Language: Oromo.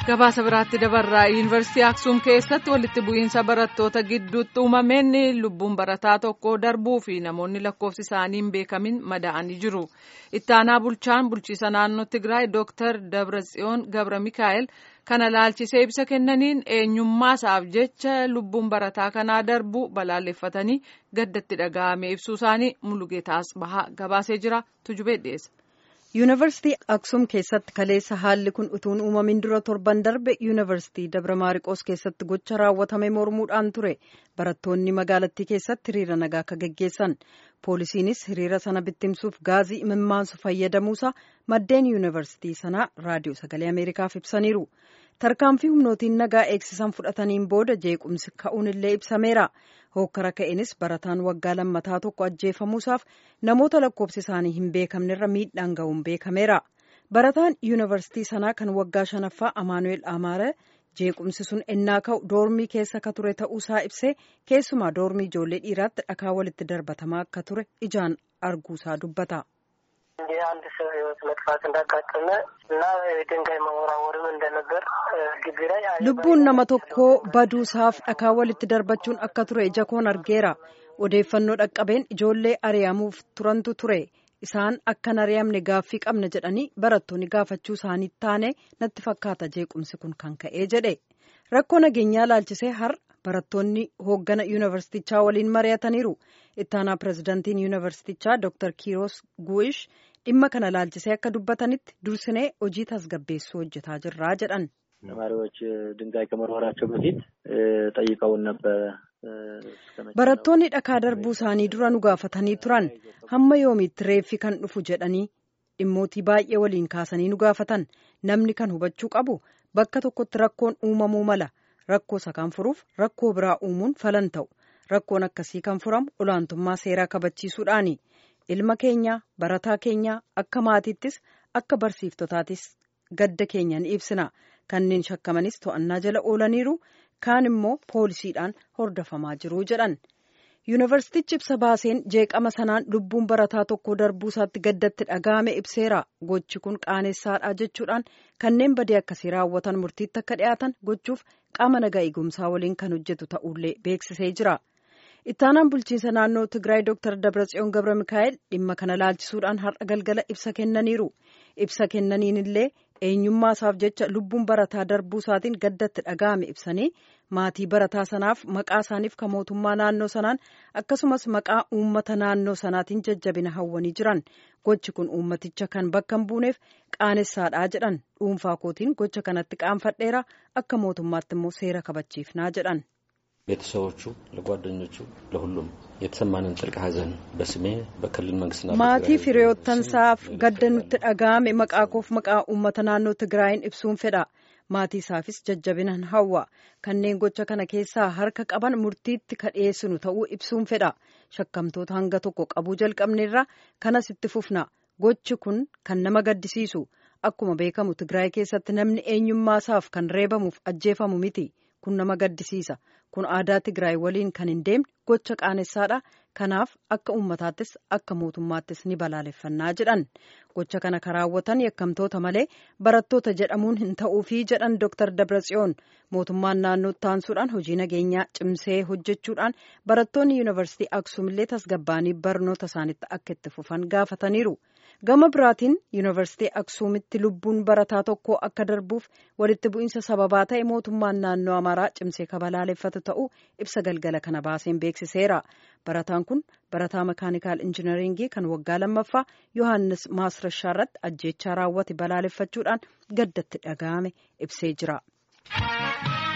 gabaasa biraatti dabarraa yuunivarsiitii aksuum keessatti walitti bu'iinsa barattoota gidduutti uumameen lubbuun barataa tokko darbuu fi namoonni lakkoofsi isaanii hin beekamin madaa'anii jiru ittaanaa bulchaan bulchiisa naannoo tigraay dooktar dabratsiyoon gabra mikaa'el kana laalchisee ibsa kennaniin eenyummaasaaf jecha lubbuun barataa kanaa darbuu balaaleffatanii gaddatti dhaga'ame ibsuu isaanii mulugeetaas bahaa gabaasee jira tujubee dhiyeessa. yuunivarsiitii aksuum keessatti kaleessa haalli kun utuun uumamin dura torban darbe yuunivarsiitii dabra maariqoos keessatti gocha raawwatame mormuudhaan ture barattoonni magaalattii keessatti hiriira nagaa akka geggeessan poolisiinis hiriira sana bittimsuuf gaazii imimmaansu fayyadamuusaa maddeen yuunivarsiitii sanaa raadiyoo sagalee ameerikaaf ibsaniiru tarkaanfii humnootiin nagaa eegsisan fudhataniin booda jeequmsi ka'uun illee ibsameera hookkara ka'eenis barataan waggaa lammataa tokko ajjeefamuusaaf namoota lakkoofsi isaanii hin beekamnerra miidhaan ga'uun beekameera barataan yuunivarsiitii sanaa kan waggaa shanaffaa amaanu'eel amaare jeequmsi sun ennaa ka'u doormii keessa ka ture ta'uusaa ibsee keessumaa doormii ijoollee dhiiraatti dhakaa walitti darbatamaa akka ture ijaan arguusaa dubbata. አንድ ሰው ህይወት መጥፋት እንዳጋጠመ እና ድንጋይ መወራወርም እንደነበር ግቢ ላይ lubbuun nama tokkoo baduusaaf dhakaa walitti darbachuun akka ture ija koon argeera odeeffannoo dhaqqabeen ijoollee ari'amuuf turantu ture isaan akkan ari'amne gaaffii qabna jedhanii barattoonni gaafachuu isaanii taane natti fakkaata jeequmsi kun kan ka'ee jedhe rakkoo nageenyaa laalchisee har'a barattoonni hooggana yuunivarsiitichaa waliin mari'ataniiru ittaanaa pirezidantiin yuunivarsiitichaa dooktar kiiros gu'ish dhimma kana laalchisee akka dubbatanitti dursinee hojii tasgabbeessuu hojjetaa jirraa jedhan. ተማሪዎች ድንጋይ ከመወርወራቸው በፊት ጠይቀውን ነበረ። barattoonni dhakaa darbuu isaanii dura nu gaafatanii turan hamma yoomiitti reeffi kan dhufu jedhanii dhimmootii baay'ee waliin kaasanii nu gaafatan namni kan hubachuu qabu bakka tokkotti rakkoon uumamuu mala rakkoo isa kan furuuf rakkoo biraa uumuun falan ta'u rakkoon akkasii kan furamu olaantummaa seeraa kabachiisuudhaani ilma keenya barataa keenya akka maatiittis akka barsiiftotaatis gadda keenya ni ibsina kanneen shakkamanis to'annaa jala oolaniiru kaan immoo poolisiidhaan hordofamaa jiru jedhan yuunivarsiitichi ibsa baaseen jeeqama sanaan lubbuun barataa tokko darbuu isaatti gaddatti dhaga'ame ibseera gochi kun qaaneessaadha jechuudhaan kanneen badii akkasii raawwatan murtiitti akka dhiyaatan gochuuf qaama nagaa eegumsaa waliin kan hojjetu ta'ullee beeksisee jira. ittaanaan bulchiinsa naannoo tigraay dooktar dabratsiyoon gabra mikaa'el dhimma kana laalchisuudhaan har'a galgala ibsa kennaniiru ibsa kennaniin illee eenyummaa isaaf jecha lubbuun barataa darbuu isaatiin gaddatti dhaga'ame ibsanii maatii barataa sanaaf maqaa isaaniif kan mootummaa naannoo sanaan akkasumas maqaa uummata naannoo sanaatiin jajjabina hawwanii jiran gochi kun uummaticha kan bakka hin buuneef qaanessaadhaa jedhan dhuunfaa kootiin gocha kanatti qaanfadheera akka mootummaatti immoo seera kabachiifnaa jedhan. ቤተሰቦቹ፣ ለጓደኞቹ፣ ለሁሉም የተሰማንን ጥልቅ ሐዘን በስሜ በክልል መንግስትና maatii firiyoottansaaf gadda nutti dhaga'ame maqaa koof maqaa uummata naannoo tigraayin ibsuun fedha maatii isaafis jajjabinan hawwa kanneen gocha kana keessaa harka qaban murtiitti ka dhiyeessinu ta'uu ibsuun fedha shakkamtoota hanga tokko qabuu jalqabneerra kanas itti fufna gochi kun kan nama gaddisiisu akkuma beekamu tigraay keessatti namni eenyummaasaaf kan reebamuuf ajjeefamu miti kun nama gaddisiisa kun aadaa tigraay waliin kan hin deemne gocha qaanessaadha kanaaf akka uummataattis akka mootummaattis ni balaaleffannaa jedhan gocha kana kan raawwatan yakkamtoota malee barattoota jedhamuun hin ta'uufii jedhan dooktar dabratsiyoon mootummaan naannoo taansuudhaan hojii nageenyaa cimsee hojjechuudhaan barattoonni yuunivarsiitii aksuumillee tasgabbaanii barnoota isaaniitti akka itti fufan gaafataniiru. gama biraatiin yuunivarsiitii aksuumitti lubbuun barataa tokko akka darbuuf walitti bu'iinsa sababaa ta'e mootummaan naannoo amaaraa cimsee ka balaaleffatu ta'uu ibsa galgala kana baaseen beeksiseera barataan kun barataa makaanikaal injinaringii kan waggaa lammaffaa yohaannis maasrashaa irratti ajjeechaa raawwate balaaleffachuudhaan gaddatti dhaga'ame ibsee jira.